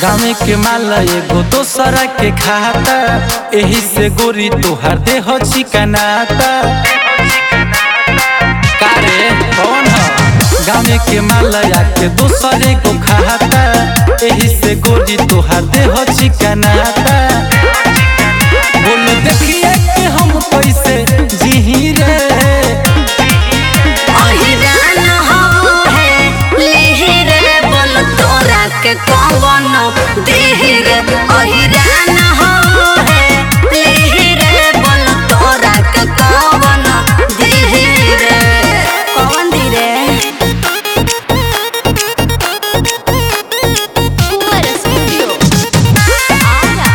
गाँव के माल एगो दोसरा के खाता एही से गोरी तोहार देह चिकनाता कारे कौन ह गाँव के माल आके दोसरे को खाता एही से गोरी तोहार देह चिकनाता बोल देखिए कि हम कैसे जीही रे अहिरान हवो है लेहिर बोल तोरा के कौन देहिर अहिरान हवो है लेहिर बोल तोरा के कौन देहिर कौन धीरे Fuera Studio. Ahora.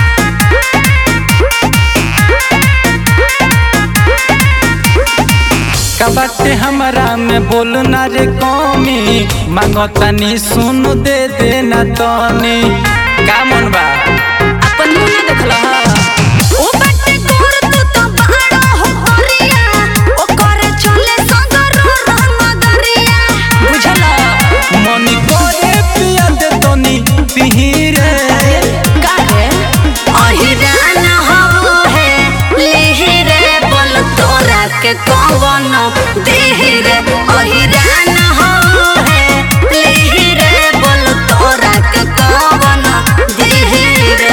का बाटे हमरा में बोल ना रे कमी मांगो तनी सुन दे देना तनी का मन बा अपन मुंह ना देखला ओ बटे गोर तू तो बाड़ो हो हरिया ओ करे चले संगरो रमगरिया बुझला मनी करे पिया दे तनी पिही रे काहे अहिरान हवो है लेहिरे बोल तोरा के कौन देहिरे अहिरान हवो है लेहिरे बोल तोरा के कौन देहिरे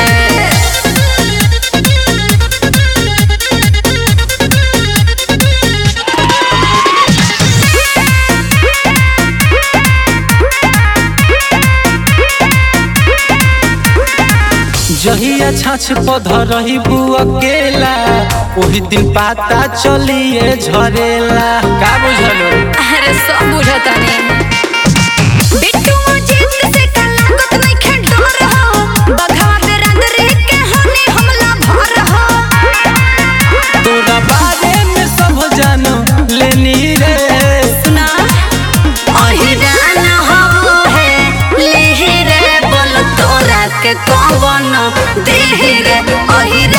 जहिया छाछ पध रही बु अकेला ओही दिन पाता चलिए झरेला का बुझलो अरे सब बुझता नहीं बिट्टू जीत से का लागत नहीं खे डर हो बघा दे रंग रे के हनी हमला भर हो तोरा बारे में सब जानो लेनी रे सुना अहिरान हवो है लेहिरे बोल तोरा के कौन देहिरे अहिरान